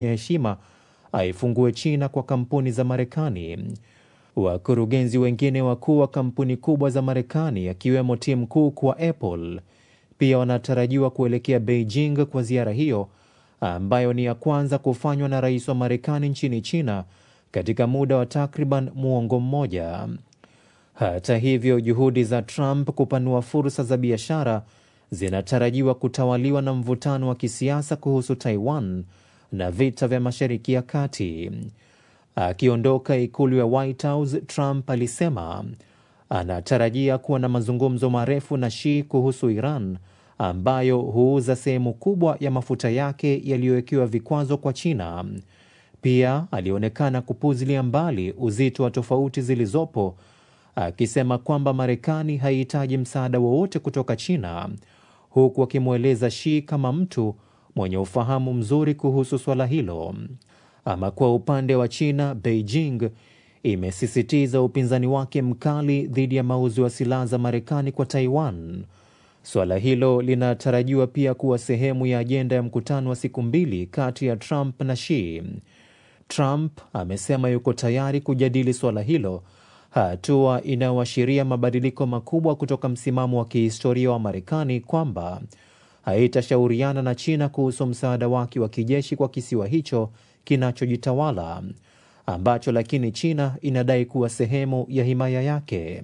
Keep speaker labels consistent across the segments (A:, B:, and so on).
A: ya heshima aifungue China kwa kampuni za Marekani. Wakurugenzi wengine wakuu wa kampuni kubwa za Marekani akiwemo Tim Cook wa Apple pia wanatarajiwa kuelekea Beijing kwa ziara hiyo ambayo ni ya kwanza kufanywa na rais wa Marekani nchini China katika muda wa takriban muongo mmoja. Hata hivyo, juhudi za Trump kupanua fursa za biashara zinatarajiwa kutawaliwa na mvutano wa kisiasa kuhusu Taiwan na vita vya Mashariki ya Kati. Akiondoka ikulu ya White House, Trump alisema anatarajia kuwa na mazungumzo marefu na Xi kuhusu Iran ambayo huuza sehemu kubwa ya mafuta yake yaliyowekewa vikwazo kwa China. Pia alionekana kupuzilia mbali uzito wa tofauti zilizopo, akisema kwamba Marekani haihitaji msaada wowote kutoka China, huku akimweleza Xi kama mtu mwenye ufahamu mzuri kuhusu swala hilo. Ama kwa upande wa China, Beijing imesisitiza upinzani wake mkali dhidi ya mauzo ya silaha za Marekani kwa Taiwan. Suala hilo linatarajiwa pia kuwa sehemu ya ajenda ya mkutano wa siku mbili kati ya Trump na Xi. Trump amesema yuko tayari kujadili suala hilo, hatua inayoashiria mabadiliko makubwa kutoka msimamo wa kihistoria wa Marekani kwamba haitashauriana na China kuhusu msaada wake wa kijeshi kwa kisiwa hicho kinachojitawala ambacho lakini China inadai kuwa sehemu ya himaya yake.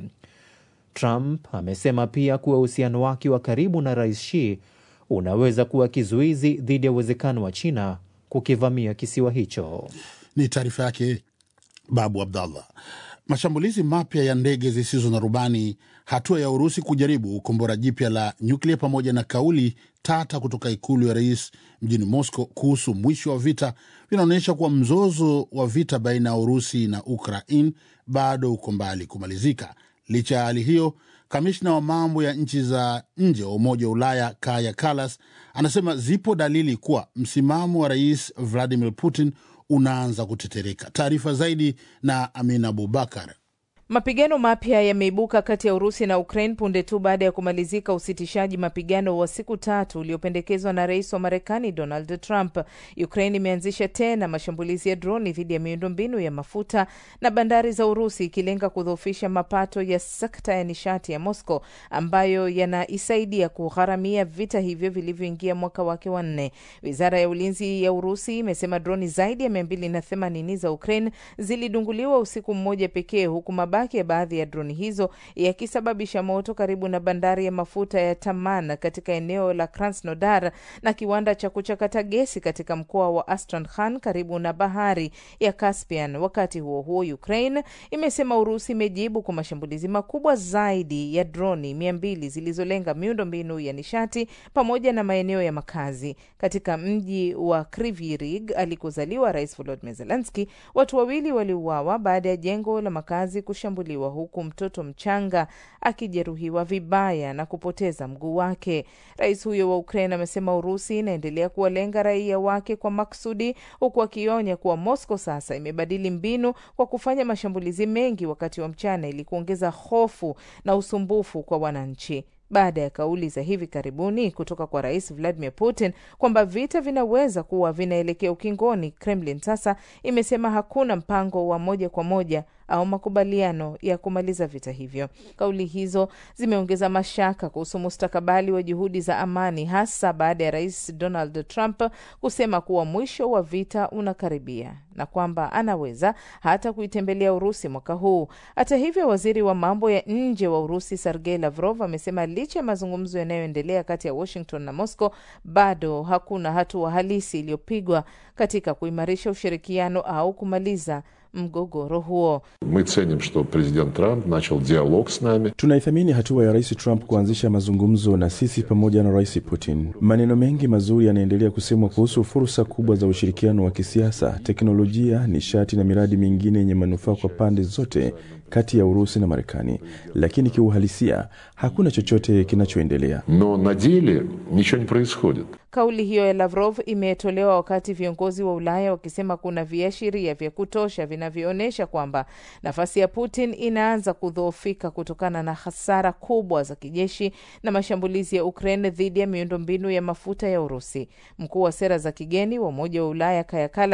A: Trump amesema pia kuwa uhusiano wake wa karibu na Rais Xi unaweza kuwa kizuizi dhidi ya uwezekano wa China kukivamia kisiwa hicho.
B: Ni taarifa yake Babu Abdallah. Mashambulizi mapya ya ndege zisizo na rubani, hatua ya Urusi kujaribu kombora jipya la nyuklia, pamoja na kauli tata kutoka ikulu ya rais mjini Moscow kuhusu mwisho wa vita vinaonyesha kuwa mzozo wa vita baina ya Urusi na Ukraine bado uko mbali kumalizika. Licha ya hali hiyo, kamishna wa mambo ya nchi za nje wa Umoja wa Ulaya Kaja Kallas anasema zipo dalili kuwa msimamo wa rais Vladimir Putin unaanza kutetereka. Taarifa zaidi na Amina Abubakar.
C: Mapigano mapya yameibuka kati ya Urusi na Ukraine punde tu baada ya kumalizika usitishaji mapigano wa siku tatu uliopendekezwa na rais wa Marekani Donald Trump. Ukraine imeanzisha tena mashambulizi ya droni dhidi ya miundombinu ya mafuta na bandari za Urusi, ikilenga kudhoofisha mapato ya sekta ya nishati ya Moscow ambayo yanaisaidia kugharamia vita hivyo vilivyoingia mwaka wake wa nne. Wizara ya ulinzi ya Urusi imesema droni zaidi ya mia mbili na themanini za Ukraine zilidunguliwa usiku mmoja pekee huku mabaki ya baadhi ya droni hizo yakisababisha moto karibu na bandari ya mafuta ya Taman katika eneo la Krasnodar na kiwanda cha kuchakata gesi katika mkoa wa Astrakhan karibu na bahari ya Caspian. Wakati huo huo, Ukraine imesema Urusi imejibu kwa mashambulizi makubwa zaidi ya droni mia mbili zilizolenga miundo mbinu ya nishati pamoja na maeneo ya makazi katika mji wa Kryvyi Rih alikozaliwa Rais Volodymyr Zelensky. Watu wawili waliuawa baada ya jengo la makazi kushambuliwa huku mtoto mchanga akijeruhiwa vibaya na kupoteza mguu wake. Rais huyo wa Ukraine amesema Urusi inaendelea kuwalenga raia wake kwa maksudi, huku akionya kuwa Moscow sasa imebadili mbinu kwa kufanya mashambulizi mengi wakati wa mchana ili kuongeza hofu na usumbufu kwa wananchi. Baada ya kauli za hivi karibuni kutoka kwa rais Vladimir Putin kwamba vita vinaweza kuwa vinaelekea ukingoni, Kremlin sasa imesema hakuna mpango wa moja kwa moja au makubaliano ya kumaliza vita hivyo. Kauli hizo zimeongeza mashaka kuhusu mustakabali wa juhudi za amani, hasa baada ya rais Donald Trump kusema kuwa mwisho wa vita unakaribia na kwamba anaweza hata kuitembelea Urusi mwaka huu. Hata hivyo, waziri wa mambo ya nje wa Urusi Sergei Lavrov amesema licha ya mazungumzo yanayoendelea kati ya Washington na Moscow, bado hakuna hatua halisi iliyopigwa katika kuimarisha ushirikiano au kumaliza mgogoro huo.
D: Мы ценим, что президент Трамп начал диалог с нами.
E: Tunaithamini hatua ya Rais Trump kuanzisha mazungumzo na sisi pamoja na Rais Putin. Maneno mengi mazuri yanaendelea kusemwa kuhusu fursa kubwa za ushirikiano wa kisiasa, teknolojia, nishati na miradi mingine yenye manufaa kwa pande zote kati ya Urusi na Marekani, lakini kiuhalisia hakuna chochote kinachoendelea.
D: Но на деле ничего не происходит.
C: Kauli hiyo ya Lavrov imetolewa wakati viongozi wa Ulaya wakisema kuna viashiria vya kutosha vinavyoonyesha kwamba nafasi ya Putin inaanza kudhoofika kutokana na hasara kubwa za kijeshi na mashambulizi ya Ukraine dhidi ya miundombinu ya mafuta ya Urusi. Mkuu wa sera za kigeni wa Umoja wa Ulaya Kaja Kallas